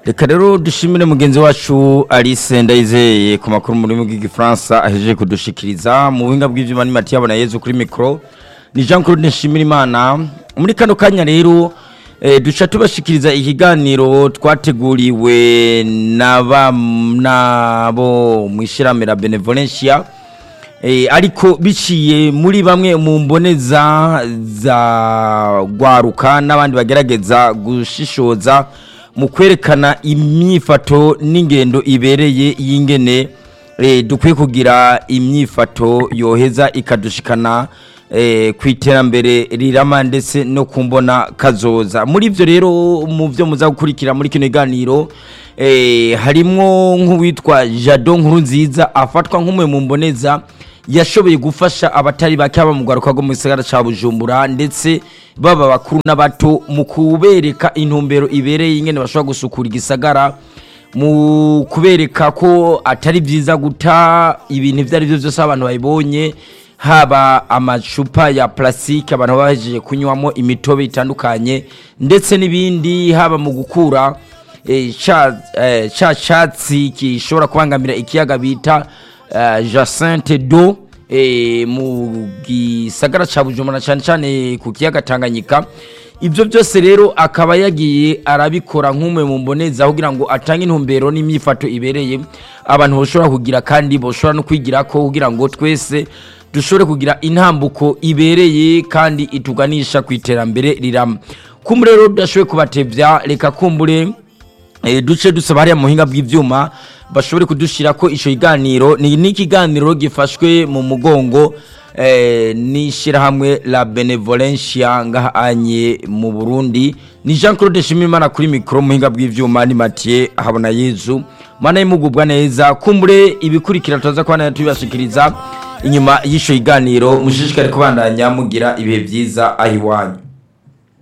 reka rero dushimire mugenzi wacu alice ndayizeye ku makuru mu rurimi rw'igifaransa ahejeje kudushikiriza mu buhinga bw'ibyuma n'imati yabona yezu kuri mikoro ni jean claude nshimirimana muri kano kanya rero eh, duca tubashikiriza ikiganiro twateguriwe n'aba- n'abo mu ishyirahamwe la benevolencia Eh, ariko biciye muri bamwe mu mboneza za gwaruka n'abandi bagerageza gushishoza mu kwerekana imyifato n'ingendo ibereye y'ingene eh, dukwiye kugira imyifato yoheza ikadushikana eh, ku iterambere rirama ndetse no kumbona kazoza muri ivyo rero mu vyo muza gukurikira muri kino kiganiro eh, harimwo nk'uwitwa jado nkuru nziza afatwa nk'umwe mu mboneza yashoboye gufasha abatari bake aba mu rwaruka rwo mu gisagara ca bujumbura ndetse baba bakuru n'abato mu kubereka intumbero ibereye ingene bashobora gusukura igisagara mu kubereka ko atari byiza guta ibintu ibyo ari byo byose aho abantu babibonye haba amacupa ya plastique abantu baba bahejeje kunywamo imitobe itandukanye ndetse n'ibindi haba mu gukura eh, ca eh, ca catsi gishobora kubangamira ikiyaga bita eh, Jacinthe do eh, mu gisagara ca Bujumbura cyane cyane ku kiyaga Tanganyika ibyo byose rero akaba yagiye arabikora nk'umwe mu mboneza kugira ngo atange intumbero n'imyifato ibereye abantu bashobora kugira kandi bashobora no kwigira ko kugira ngo twese dushobore kugira intambuko ibereye kandi ituganisha ku iterambere rirama kumbe rero tudashoboye kubatevya reka kumbure e, duce dusaba hariya mu buhinga bw'ivyuma bashobore kudushira ko ico kiganiro ni n'ikiganiro gifashwe mu mugongo eh, n'ishirahamwe la benevolencia ngahanye mu burundi ni jean claude shimimana kuri mikoro mu buhinga bw'ivyuma ni mathieu habona yezu mana y'imugubwa neza kumbure ibikurikira tuza kubana tubibashikiriza inyuma y'ico kiganiro mushishikare kubandanya mugira ibihe vyiza aho iwanyu